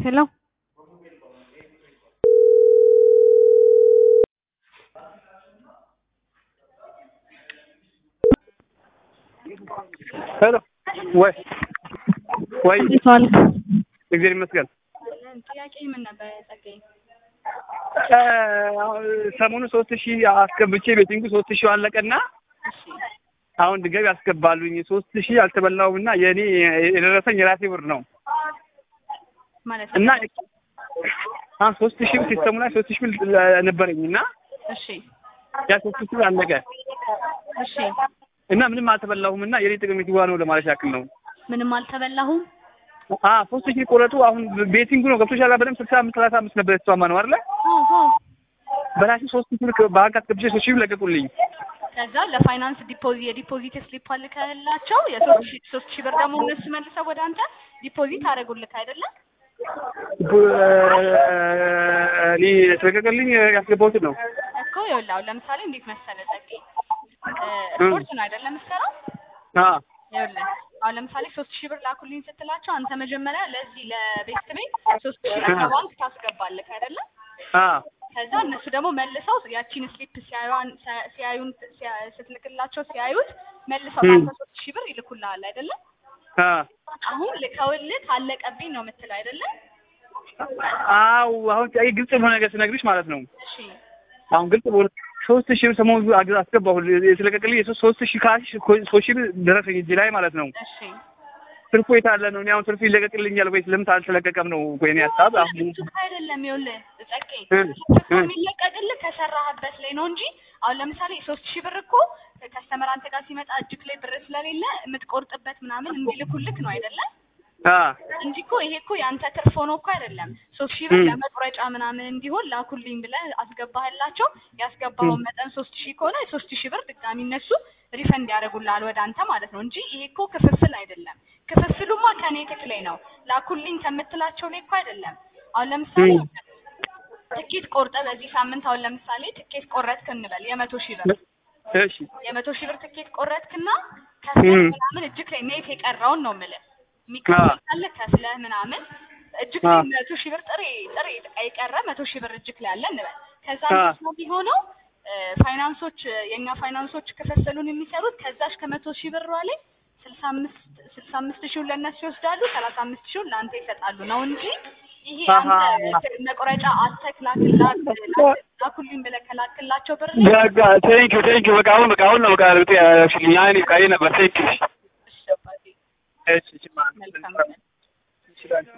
Hello? ሄሎ ወይ ወይ እንዴት ዋልክ? እግዚአብሔር ይመስገን። ጥያቄ ምን ነበር ጸጋዬ? እ ሰሞኑን ሶስት ሺህ አስገብቼ ቤቲንጉ ሶስት ሺህ አለቀና እሺ አሁን ድጋሚ ያስገባሉኝ ሶስት ሺህ አልተበላውም እና የእኔ የደረሰኝ የራሴ ብር ነው ማለት እና አ ሶስት ሺህ ብር ሲስተሙ ላይ ሶስት ሺህ ብር ነበረኝ እና እሺ ያ ሶስት ሺህ ብር አለቀ እሺ እና ምንም አልተበላሁም እና የኔ ጥቅም የትዋ ነው ለማለት ያክል ነው። ምንም አልተበላሁም። አ ሶስት ሺህ ቆረጡ። አሁን ቤቲንጉ ነው ገብቶሻል። በደምብ ስልሳ አምስት ሰላሳ አምስት ነበር የተስማማ ነው አይደለ? ኦሆ በራሴ ሶስት ሺህ ብር ባንክ አስገብቼ ሶስት ሺህ ብር ለቀቁልኝ። ከዛ ለፋይናንስ ዲፖዚት የዲፖዚት ስሊፕ አልከላቸው የሶስት ሺህ ሶስት ሺህ ብር ደግሞ እነሱ መልሰው ወደ አንተ ዲፖዚት አደረጉልክ አይደለም? እኔ ተለቀቀልኝ ያስገባሁትን ነው። እኮ ይኸውልህ አሁን ለምሳሌ እንዴት መሰለህ ጸጋዬ እ ስፖርት ነው አይደለም የምትሰራው? አ ይኸውልህ አሁን ለምሳሌ ሶስት ሺህ ብር ላኩልኝ ስትላቸው አንተ መጀመሪያ ለዚህ ለቤት ቤት ሶስት ሺህ ብር ከባንክ ታስገባለህ አይደለም? አ ከዛ እነሱ ደግሞ መልሰው ያቺን ስሊፕ ሲያዩን ሲያዩን ሲያ- ስትልክላቸው ሲያዩት መልሰው ም። ለአንተ ሶስት ሺህ ብር ይልኩልሃል አይደለም? አ አሁን ልከውልህ አለቀብኝ ነው የምትለው አይደለም? አው አሁን አይ ግልጽ በሆነ ነገር ስነግርሽ ማለት ነው። እሺ አሁን ግልጽ በሆነ ሶስት ሺህ ብር ሰሞኑን አግ- አስገባሁ የተለቀቀልኝ የሶስት ሶስት ሺህ ካሽ ሶስት ሺህ ብር ደረሰኝ እጅ ላይ ማለት ነው። እሺ ትርፉ የት አለ ነው? እኔ አሁን ትርፉ ይለቀቅልኛል ወይስ ለምን አልተለቀቀም ነው እኮ የእኔ ሀሳብ። አሁን እሱ አይደለም ይኸውልህ ጸቄ እ ትርፉ እ የሚለቀቅልህ ከሰራህበት ላይ ነው እንጂ አሁን ለምሳሌ ሶስት ሺህ ብር እኮ ከስተመር አንተ ጋር ሲመጣ እጅግ ላይ ብር ስለሌለ የምትቆርጥበት ምናምን እንዲልኩልክ ነው አይደለም? አ እንጂ እኮ ይሄ እኮ ያንተ ትርፍ ሆኖ እኮ አይደለም። ሶስት ሺህ ብር ም። ለመቁረጫ ምናምን እንዲሆን ላኩልኝ ብለህ አስገባህላቸው። ያስገባኸውን መጠን ሶስት ሺህ ከሆነ ሶስት ሺህ ብር ድጋሚ እነሱ ሪፈንድ ያደርጉልሃል ወደ አንተ ማለት ነው እንጂ ይሄ እኮ ክፍፍል አይደለም። ክፍፍሉማ ከኔ ትክ ላይ ነው ላኩልኝ ከምትላቸው ላይ እኮ አይደለም። አሁን ለምሳሌ ም። ትኬት ቆርጠ በዚህ ሳምንት አሁን ለምሳሌ ትኬት ቆረጥክ እንበል የመቶ ሺህ ብር እሺ የመቶ ሺህ ብር ትኬት ቆረጥክና ከፍለህ ም። ምናምን እጅግ ላይ ኔት የቀረውን ነው የምልህ የሚከፈል ካለ ከፍለህ ምናምን እጅግ ላይ አ መቶ ሺህ ብር ጥሬ ጥሬ የቀረ መቶ ሺህ ብር እጅግ ላይ አለ እንበል። ከዛ አ እንዴት ነው የሚሆነው? እ፣ ፋይናንሶች የእኛ ፋይናንሶች ክፍፍሉን የሚሰሩት ከዛች ከመቶ ሺህ ብሯ ላይ ስልሳ አምስት ስልሳ አምስት ሺውን ለእነሱ ይወስዳሉ፣ ሰላሳ አምስት ሺውን ለአንተ ይሰጣሉ ነው እንጂ ይሄ አሀ አንተ መቁረጫ አስተክላክላት ላኩልኝ ብለህ ከላክላቸው ብር ላይ በቃ ቴንኪው ቴንኪው በቃ አሁን በቃ አሁን ነው በቃ ርጥ ያሽልኝ አይኔ በቃ ይሄ ነበር ቴንኪው እሺ አባቴ እሺ እሺ መልካም ቀን። ይችላል